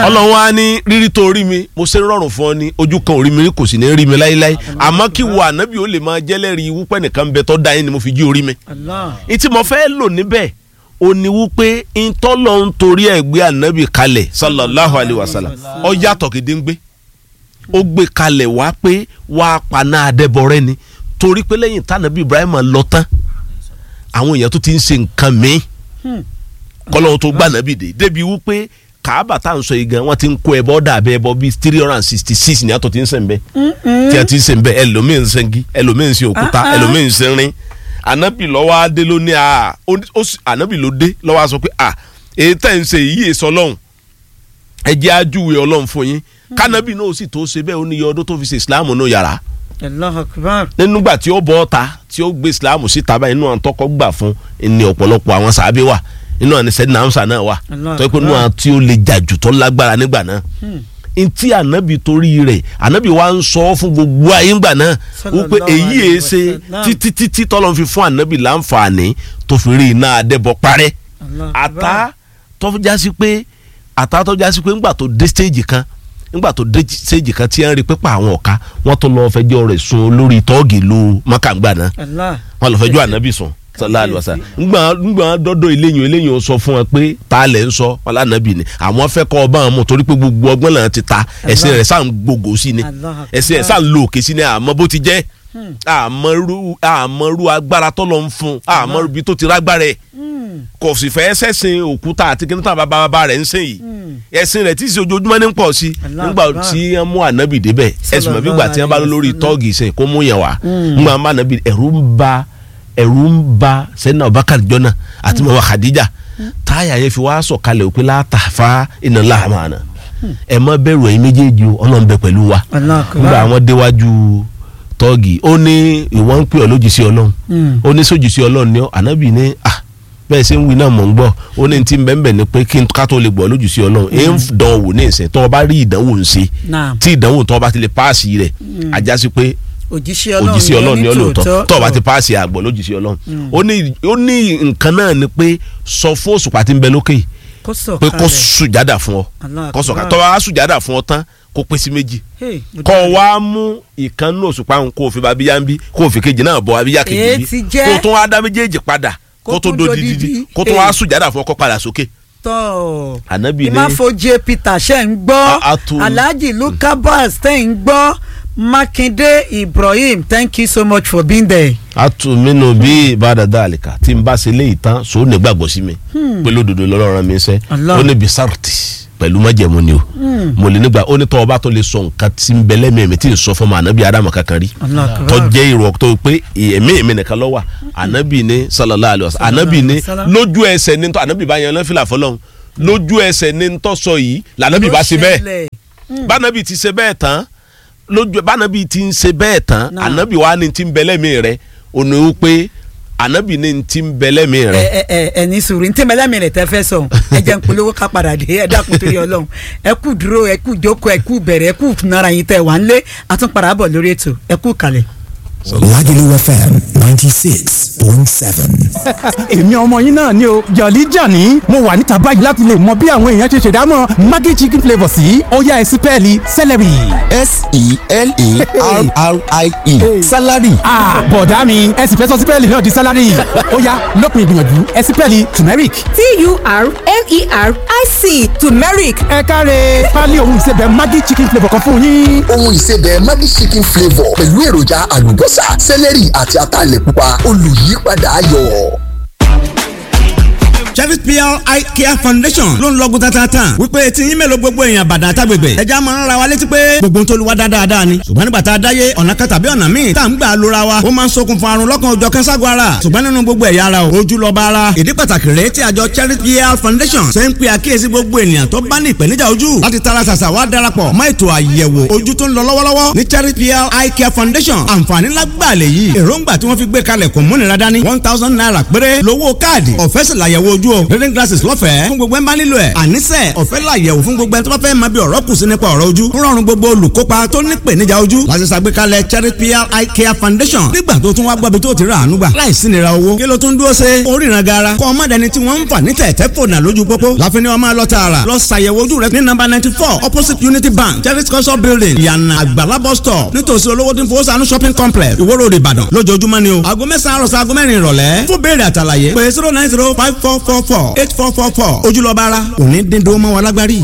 ọlọ́run á ní rírí tó rí mi mo ṣe ń rọrùn fún ọ ní ojú kan ò rí mi rí kò sì ní rí mi láéláé àmọ́ kí wo ànábì ó lè máa jẹ́lẹ́rìí wípé nìkan bẹ tó dá yín ni mo fi jí orí mi. Allah. ìtì mo fẹ́ lò níbẹ̀ ó ní wípé ntọ́lọ́ ń torí ẹ̀ gbé ànábì kalẹ̀ sallallahu alayhi wa sallam ó yàtọ̀ gédéǹgbé ó gbé kalẹ̀ wá pé wá paná adẹ́bọrẹ́ ni torí pé lẹ́yìn tànàbí Ibrahim lọ tán àwọn èèyàn tó ti ń ṣe nǹkan míì kọ́lọ́hún tó gbà nàbì dé débi wípé kàábà tá à ń sọ yìí gan wọ́n ti ń kó ẹbọ dàbẹ ẹbọ bíi three hundred and sixty six ní àtọ̀ tí ń sẹ̀ ń bẹ́ tí a ti ń sẹ̀ ń bẹ́ ẹlòmíì ń sẹ́ngi ẹlòmíì ń sẹ́ òkúta Ah, ah. ẹlòmíì ń sẹ́ rin ànábì lọ́wọ́ adé ló ní a ó- ó sì- ànábì ló dé lọ́wọ́ a sọ pé a èyí tẹ̀ ń ṣe yìí èso ọlọ́run ẹ jẹ́ ajúwe ọlọ́run fún yín kánábì náà ó sì tó ṣe bẹ́ẹ̀ ó ní iye ọdún tó fi ṣe ìsìláàmù náà yàrá Allahu akbar. nígbà tí ó bọ́ ọ́ta tí ó gbé ìsìláàmù síta báyìí inú àwọn tọkọ gbà fún ní ọ̀pọ̀lọpọ̀ àwọn sàábé wà inú àwọn sẹ́dínà amsa náà wà Allah tó yẹ pé inú àwọn tí ó lè jà jù tó lágbára nígbà náà ntí ànábì torí rẹ̀ ànábì wa ń sọ fún gbogbo ayé ńgbà náà wípé Sallallahu èyí alaihi èé ṣe wasallam. títí títí tọ́lọ́ fi fún ànábì láǹfààní tó fi rí iná adẹ́bọ parẹ́ Allahu àtá akbar. tó jásí pé àtá tó jásí pé ńgbà tó dé stage kan ńgbà tó dé stage kan tí wọ́n rí pé pa àwọn ọ̀ka wọ́n tó lọ́ọ́ fẹjọ́ rẹ̀ sùn olórí tọ́ọ̀gì lu mọ́kàngbà náà Allah. wọ́n lọ́ọ́ fẹjọ́ ànábì sùn sallallahu alaihi wasallam ńgbà ńgbà dọ́dọ̀ eléyìn eléyìn ó sọ fún wọn pé ta lẹ̀ ń sọ wọn lánàbì ni àwọn fẹ́ kọ́ ọba àwọn torí pé gbogbo ọgbọ́n làwọn ti ta ẹ̀sìn rẹ̀ sáà ń gbogbo sí ni Allah ẹ̀sìn rẹ̀ sáà ń lo òkè sí ni àmọ́ bó ti jẹ́ àmọ́rú àmọ́rú agbára tọ́lọ́ ń fún àmọ́rú bí tó ti rágbára ẹ̀ kò sì fẹ́ sẹ́sìn òkúta àti kí ní tàn bàbá bàbá rẹ̀ ń sìn yìí ẹ̀sìn rẹ̀ tí ì ṣe ojoojúmọ́ ní pọ̀ sí Allah nígbà Akbar. tí wọ́n mú ànábì débẹ̀ ẹ̀sìn mọ̀ bí gbà tí wọ́n bá lọ lórí Sallallahu tọ́ọ̀gì sìn kó mú yẹn wá nígbà wọn bá ànábì ẹ̀rù ń ba ẹ̀rù ń ba sẹ́nà Abubakar jọ́nà àti mọ̀wá Khadija táyà yẹn fi wá sọ̀kalẹ̀ òpin látàfà iná láàmàna ẹ̀ má bẹ̀rù ẹ̀yin méjèèjì o Ọlọ́run bẹ pẹ̀lú wa Allah akbar. nígbà àwọn déwájú tọ́ọ̀gì ó ní ìwọ́n ń pè ọ́ lójúṣe Ọlọ́run Mm. ó ní sójúṣe Ọlọ́run ni ọ́ ànábì ní à bẹ́ẹ̀ ṣe ń wí náà mọ̀ ń gbọ́ ó ní ti bẹ́ẹ̀ ni pé kí n ká tó lè gbọ́ lójúṣe Ọlọ́run èyí ń dán wò ní ìsìn tó o bá rí ìdánwò ń ṣe Naam. tí ìdánwò tó o bá ti lè páàsì rẹ̀ ajá sí pé òjíṣẹ́ ọlọ́run òjíṣẹ́ Ọlọ́run ni ní ọ́ lóòótọ́ tòótọ́. tó o bá ti páàsì àgbọ̀ lójúṣe Ọlọ́run ó ní ó ní nǹkan náà ni pé sọ fún òṣùpá tí ń bẹ lókè yìí kó sọ̀ pé kó kalẹ̀. sùjádà fún ọ Allah kó sọ̀ka Akbar. tó bá sùjádà fún ọ tán kó pín sí méjì Hey, mo kọ́ dára. wa mú ìkànnì òṣùpá ń kó o fi bá abíyá ń bí kó o fi kejì náà bọ abíyá kejì Èé bí ti jẹ́. kó o tún wá dá méjèèjì padà Kó kó o tó tún do do dídí dídí. kó o tún wá Èé. sùjádà fún ọkọ padà sókè. tọ́ Ànábì ní- ìmáfoje Peter ṣe ń gbọ́ A- a tó- Alhaji Lucas tẹ̀ ń gbọ́ Makinde Ibrahim thank you so much for being there. a tún mí nù bí ìbádàdà àlìkà tí n bá ṣe léyìí tán sòó ní gbàgbọ́ sí mi pé lódodo lọ́rọ̀ mi sẹ́ Allah. ó ní bisarti pẹ̀lú májẹ̀mú ni o mo lè nígbà ó ní tọ́ ọba tó lè sọ nǹkan tí ń bẹ lẹ́mìí mi tí ń sọ fún mi ànábì adamu kankan rí Allah Akbar. tó jẹ́ ìrọ̀ tó pé ẹ̀mí mi nìkan ló wà ànábì ní sallallahu alaihi wasallam ànábì ní Sallallahu alaihi wasallam. lójú ẹsẹ̀ ní tọ́ ànábì bá yan lọ́fìlà fọlọ́hún lójú ẹsẹ̀ ní tọ́ sọ yìí lànábì bá ṣe bẹ́ẹ̀ ṣẹlẹ̀. bánabi ti ṣe bẹ́ẹ̀ tán lójú bánabi ti ń ṣe bẹ́ẹ̀ tán Náà. ànábì wa ni ti ń bẹlẹ́mì rẹ ònà ó pé ànábì ni ti ń bẹlẹ́mì rẹ. ẹ ẹ ẹ ẹ ní sùúrù ntẹ́ mẹ́lẹ́mì rẹ̀ tẹ́ fẹ́ sọ ẹ jẹ́ n polówó ká padà dé ẹ dákun torí ọlọ́run ẹ kú dúró ẹ kú jókòó ẹ kú bẹ̀rẹ̀ ẹ kú nara yín tẹ́ wà ń lé àtúnpadà bọ̀ lórí ètò ẹ kú kalẹ̀. Lagelu FM 96.7. èmi ọmọ yín náà ni o jọ̀lí jàní mo wà níta báyìí láti lè mọ bí àwọn èèyàn ṣe ṣèdámọ̀ maggi chicken flavour sí ọ̀yá ẹ̀sìn pẹ́ẹ́lí celery. S-E-L-E-R-R-I-E. Salary. Ah, bọ̀dá mi ẹ̀sìn fẹ́ sọ sí pẹ́ẹ́lí náà di salary ọ̀yá lópin ìgbìyànjú ẹ̀sìn pẹ́ẹ́lí turmeric. T-U-R-M-E-R-I-C turmeric ẹ káre pálí ohun ìsebẹ̀ maggi chicken flavour kan fún yín. ohun ìsebẹ̀ Maggi chicken flavour pẹ̀lú èròjà àlùbọ́sà sẹ́lẹ̀rì àti ataalẹ̀ pupa olùyípadà ayọ̀. Cherry PR Eye Care Foundation ló ń lọ́gùn tatatan wípé tí yín mélòó gbogbo èèyàn bàdàn àtàgbègbè ẹja máa ń ra wa létí pé gbogbo ń tó lu wa dáadáa ni ṣùgbọ́n nígbà tá a dáyé ọ̀nà kan tàbí ọ̀nà míì tá à ń gbà lóra wa ó máa ń ṣokùnfà àrùn lọ́kàn òjọ̀ kẹ́sàgọ́ ara ṣùgbọ́n nínú gbogbo ẹ̀yà ara o ojú lọ́ba ara ìdí pàtàkì rèé tí àjọ Cherry PR Foundation ṣe ń pe àkíyèsí gbogbo ènìyàn tó bá ní ìpèníjà ojú láti tara ṣàṣà wá darapọ̀ mọ́ ètò àyẹ̀wò ojú tó ń lọ lọ́wọ́lọ́wọ́ ní Cherry PR Eye Care Foundation àǹfààní lágbàá lè yí èròǹgbà tí wọ́n fi gbé kalẹ̀ kò múnira dání one thousand naira péré lówó káàdì ọ̀fẹ́ sì làyẹ̀wò ojú lójú o reading glasses lọ́fẹ̀ẹ́ fún gbogbo ẹ̀ ń bá nílò ẹ̀ àníṣe ọ̀fẹ́ làyẹ̀wò fún gbogbo ẹ̀ tó bá fẹ́ máa bí ọ̀rọ̀ kù sí nípa ọ̀rọ̀ ojú ń rọrùn gbogbo olùkópa tó ní ìpèníjà ojú láti ṣàgbékalẹ̀ cherry pl eye care foundation nígbà tó tún wá gbọ́bi tó ti rà àánú gbà láìsí nira owó kí ló tún dúró ṣe oríran gara kọ́ ọmọdéni tí wọ́n ń fà ní tẹ̀tẹ̀ fònà lójú pópó láfi ni wọ́n máa lọ tààrà lọ ṣàyẹ̀wò ojú rẹ ní nọ́mbà ninety four opposite unity bank cherry culture building ìyànà àgbàlá bus stop nítòsí olówó tí ń fowó sànú shopping complex ìwó road ìbàdàn lójoojúmọ́ ni o aago mẹ́sàn-án àròsọ aago mẹ́rin ìrọ̀lẹ́ fún béèrè àtàlàyé pé zero nine zero five four four four eight four four four ojúlọ́ba ara òní dín dúró mọ́ wa lágbárí.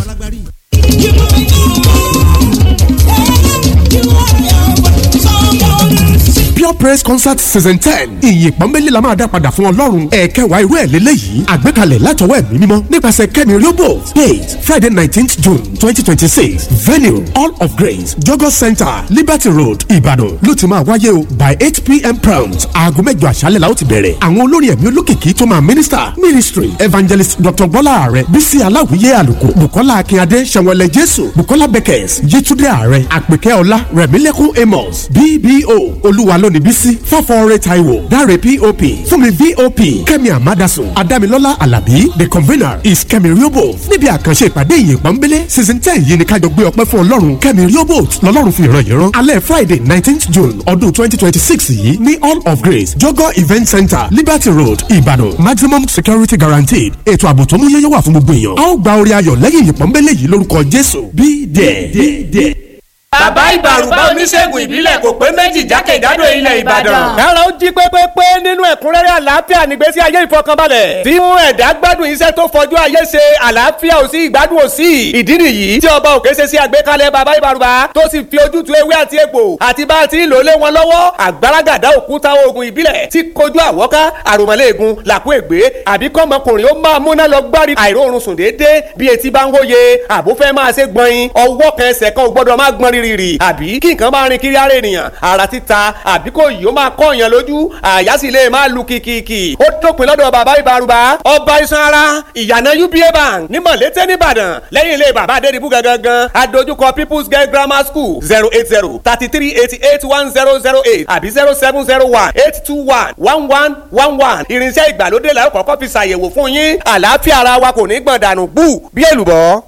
pure praise concert season ten ìyìn pọ́nbélé la máa dá padà fún ọlọ́run ẹ̀ẹ́kẹwàá irú ẹ̀ lélẹ́yìí àgbékalẹ̀ látọwọ́ ẹ̀mí mímọ́ nípasẹ̀ kẹ́mi riobo date friday nineteenth june twenty twenty six venue all of grace jogo center liberty road ìbàdàn ló ti máa wáyé o by eight pm prompt aago mẹ́jọ àṣálẹ̀ la ó ti bẹ̀rẹ̀ àwọn olórin ẹ̀mí olókìkí tó máa minister ministry evangelist dr bọ́lá ààrẹ bísí aláwìyé àlùkò bukola akínyadé sẹ̀wọ̀lẹ̀ jésù bukola beckers yétúndé ààrẹ àpèkẹ́ ọlá rẹ̀mílẹ́kùn amos bbo olúwa lónìí bísí fọ́fọ́ọ́rẹ́ taiwo dáre pop fúnmi vop kẹ́mi amadaso adámilọ́lá alábí the convener is kẹ́mi riobo níbi àkànṣe ìpàdé ìyìn pọ́nbélé season ten yìí ni kájọ gbé ọpẹ́ fún ọlọ́run kẹ́mi riobo lọ́lọ́run fi ìran yìí rán alẹ́ friday nineteenth june ọdún twenty twenty six yìí ní all of grace jogo event center liberty road ìbàdàn maximum security guaranteed ètò ààbò tó mú yẹ́yẹ́ wà fún gbogbo èèyàn a ó gba orí ayọ̀ lẹ́yìn ìyìn pọ́nbélé yìí lórúkọ jésù be there. bàbá ìbàrùbá oníṣègùn ìbílẹ̀ kò pé méjì jákèjádò ilẹ̀ ìbàdàn. kára ó jí pépépé nínú ẹ̀kúnrẹ́rẹ́ àlàáfíà nígbésí ayé ìfọkànbalẹ̀. tí mú ẹ̀dá gbádùn iṣẹ́ tó fọjú ayé ṣe àlàáfíà ò sí ìgbádùn ò sí. ìdí nìyí tí ọba òkè ṣe sí àgbékalẹ̀ bàbá ìbàrùbá tó sì fi ojútùú ewé àti egbò àti bá a ti ń lò lé wọn lọ́wọ́ àgbàràgàdà òkúta oògùn ìbílẹ̀ tí kojú àwọ́ká àròmọ́lẹ́ẹ̀gùn làkú ègbé àbí kọ́mọkùnrin ó máa múná lọ gbárí àìróorun sùn déédéé bí etí bá ń hóye àbúfẹ́ máa ṣe gbọ̀nyin ọwọ́ kan ẹsẹ̀ kan ò gbọ́dọ̀ máa gbọ́n rírì àbí kí nǹkan máa rin kiri ara ènìyàn ara títa àbí kò yìí ó máa kọ́ èèyàn lójú àyà sì lè máa lu kìkìkì ó dópin lọ́dọ̀ bàbá ìbárùbá ọba iṣan ara ìyànà uba bank ní mọ̀lété nìbàdàn lẹ́yìn ilé bàbá adédìbú gangan adójúkọ people's girl grammar school zero eight zero thirty three eighty eight one zero zero eight àbí zero seven zero one eight two one one one one one irinṣẹ́ ìgbàlódé la ó kọ́kọ́ fi ṣàyẹ̀wò fún yín àlàáfíà ara wa kò ní gbọ̀n dànù bú bí èlùbọ́.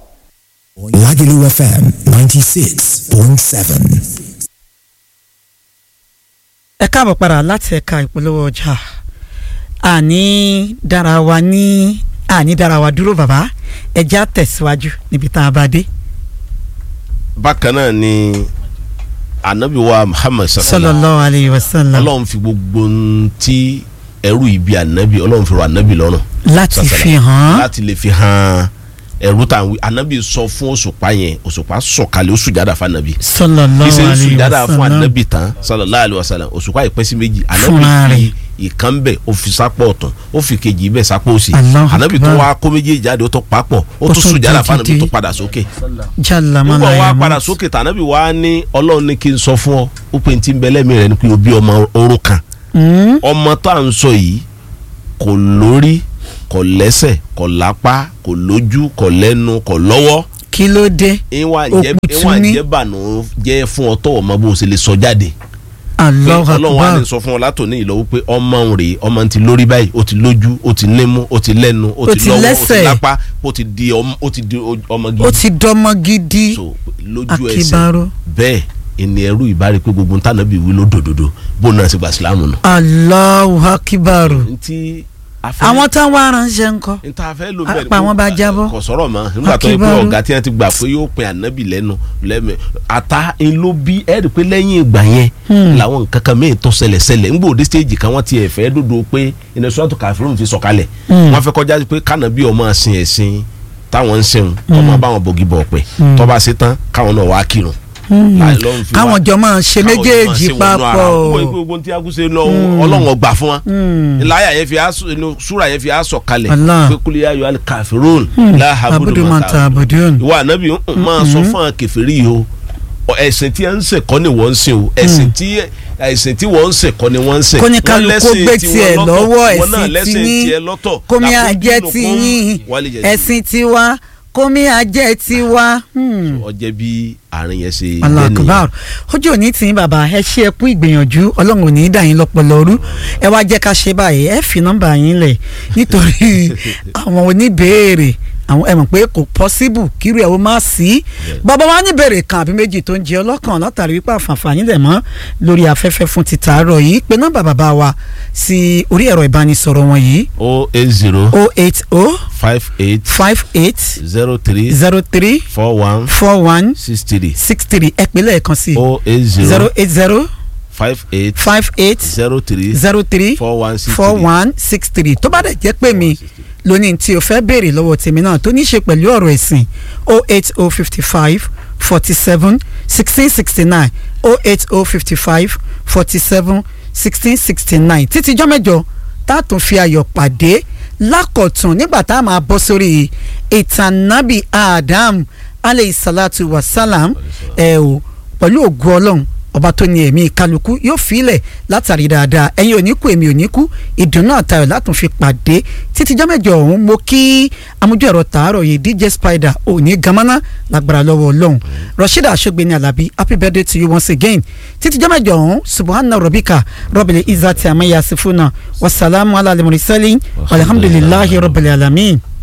Lagelu FM 96.7. ẹ káàbọ̀ padà láti ẹ̀ka ìpolówó ọjà àní dára wa ní àní dára wa dúró bàbá ẹja tẹ̀síwájú níbi tá a bá dé. bákan náà ni anabi wa muhammad sallallahu alayhi wa sallam ọlọ́run fi gbogbo ohun tí ẹrú ibi anabi ọlọ́run fi rọ anabi lọ́rùn. láti fi hàn láti lè fi hàn ẹrú tá à ń wí anabi sọ fún òṣùpá yẹn òṣùpá sọ̀kalẹ̀ ó sùjádà fún anabi. sallallahu ìṣe alayhi wa sùjádà fún sallam anabi tán sallallahu alayhi wa sallam òṣùpá yìí pín sí méjì Fúnra anabi rẹ̀. fi ìkan bẹ̀ ó fi sápọ̀ ọ̀tún ó fi kejì bẹ̀ sápọ̀ òsì Allahu anabi tó Akbar. wá kó méjèèjì jáde ó tó papọ̀ ó Ó tó tún sùjádà tún fún anabi dìde. tó padà sókè jalla nígbà mala wá ya padà mut. sókè tànàbí wá ní ọlọ́run ní kí n sọ fún ọ ó pe ti ń bẹ lẹ́mìí rẹ ni pé o bí ọmọ orun kan Mm. ọmọ tó à ń sọ yìí kò lórí kò lẹ́sẹ̀ kò lápá kò lójú kò lẹ́nu kò lọ́wọ́ kí ló dé ìwà jẹ́ Òkùtù ìwà ní. jẹ́ bànú jẹ́ fún ọ tọ̀wọ̀ mọ bó o ṣe lè sọ jáde pé Allahu ọlọ́run wá akbar ní sọ fún ọ látòní ìlọ́wọ́ pé ọmọ ń rèé ọmọ ti lórí báyìí ó ti lójú ó ti nímú ó ti lẹ́nu ó Ó ti ti lọ́wọ́ ó ti lẹ́sẹ̀. lápá ó ti di ọmọ ó ti di ọmọ gidi ó ti dọmọ gidi so lójú ẹsẹ̀ akíbaró bẹ́ẹ̀ ẹni ẹrú ìbárí pé gbogbo ntànà bíi wí ló dòdòdò bó náà ṣe gba sílámù nù. Allahu akíbaró ntí afẹ́ àwọn táwọn aránṣẹ́ ńkọ́ ntá fẹ́ ló bẹ́ẹ̀ apá wọn bá jábọ́. kò sọ̀rọ̀ mọ́ nígbà tó yẹ pé Akíbarú. ọ̀gá tí wọ́n ti gbà pé yóò pin ànábì lẹ́nu lẹ́mẹ̀ ata ń ló bí ẹ̀ rí pé lẹ́yìn ìgbà yẹn làwọn nǹkan kan mìíràn tó ṣẹlẹ̀ ṣẹlẹ̀ ńgbò òde stéèjì kan wọ́n ti ẹ̀ fẹ́ dòdò pé iná sọ́tò kàfírùn fi sọ̀kalẹ̀ wọ́n fẹ́ kọjá pé kànábì ọmọ sin ẹ̀sìn táwọn ń sìn ọmọ báwọn bògì bọ̀ pẹ̀ tọ́ba ṣe tán káwọn náà wá kírun Láì lọ́run fi wá- káwọn jọ máa ṣe káwọn jọ máa méjèèjì ṣe wọnú ara papọ̀ wọn. gbogbo gbogbo tí agúnṣe lọ ọlọ́run ọgbà fún wa láyà yẹn fi aṣọ inú súra yẹn fi aṣọ kalẹ̀ Allah. pé kúlẹ̀ ayọ̀ alẹ́ kàfíròn láhàbùdù abudu mọ̀tà mata abudun ìwà ànábì ń máa sọ fún àwọn kẹfìrí yìí o ọ, ẹ̀sìn tí wọ́n ń ṣe kọ́ ni wọ́n ń ṣe o ẹ̀sìn tí ẹ̀sìn tí wọ́n ń ṣe kọ́ ni wọ́n ń ṣe Kó ní Wọ́n kálukú lẹ́sìn gbé tiwọn tiẹ̀ lọ́tọ̀, lọ́wọ́ wọn náà ẹ̀sìn lẹ́sìn tiyín tiẹ̀ lọ́tọ̀ kómi lakum àjẹ dinukum tiyín waliya din. ẹ̀sìn tiwa kómi ajẹ́ tiwa. Hmm ọjẹ́ bí àárín yẹn ṣe jẹ́ alakubar ojú òní tí yín bàbá ẹ ṣe ẹ kú ìgbìyànjú ọlọ́run ò ní í dà yín lọ́pọ̀lọ́ rú ẹ wá jẹ́ ká ṣe báyìí ẹ fi nọ́mbà yín lẹ̀ nítorí àwọn oníbèèrè àwọn ẹ mọ̀ pé kò pọ́síbù kírú ẹ̀ ó má sí bàbá wa níbèrè kan àbí méjì tó ń jẹ ọlọ́kàn látàrí wípé àǹfààní lẹ̀ mọ́ lórí afẹ́fẹ́ fún ti tàárọ̀ yìí pé nọ́mbà bàbá wa sí orí ẹ̀rọ ìbánisọ̀rọ̀ wọn yìí o eight zero o eight o five eight five eight zero three zero three four one four one six three six three ẹ pè lẹ́ẹ̀kan sí o eight zero zero eight zero five eight five eight zero three zero three four one six four three. one six three tó bá dẹ̀ jẹ́ pé mi lónìí tí o fẹ́ béèrè lọ́wọ́ tèmi náà tó ní í ṣe pẹ̀lú ọ̀rọ̀ ẹ̀sìn o eight o fifty five forty seven sixteen sixty nine o eight o fifty five forty seven sixteen sixty nine títí jọ́ mẹ́jọ tá a tún fi ayọ̀ pàdé lákọ̀tún nígbà tá a máa bọ́ sórí ìtàn nábì Adam aleyhi salatu wa salam ẹ̀ o pẹ̀lú ògùn ọlọ́run ọba tó ní ẹ̀mí kálukú yóò filẹ̀ látàrí dáadáa ẹ̀yin ò ní kú èmi ò ní kú ìdùnnú àtayọ̀ látún fi pàdé títí jọ́mẹ́jọ ọ̀hún mo kí amójú ẹ̀rọ tààrọ̀ yìí dj spider ò ní gamana lágbára lọ́wọ́ ọlọ́run rashida aṣọ́gbẹ́ni alábí happy birthday to you once again títí jọ́mẹ́jọ ọ̀hún subhana rabbika rabbil izzati amma yasifuna wasalaamu ala al-mursalin walhamdulillahi rabbil alamin.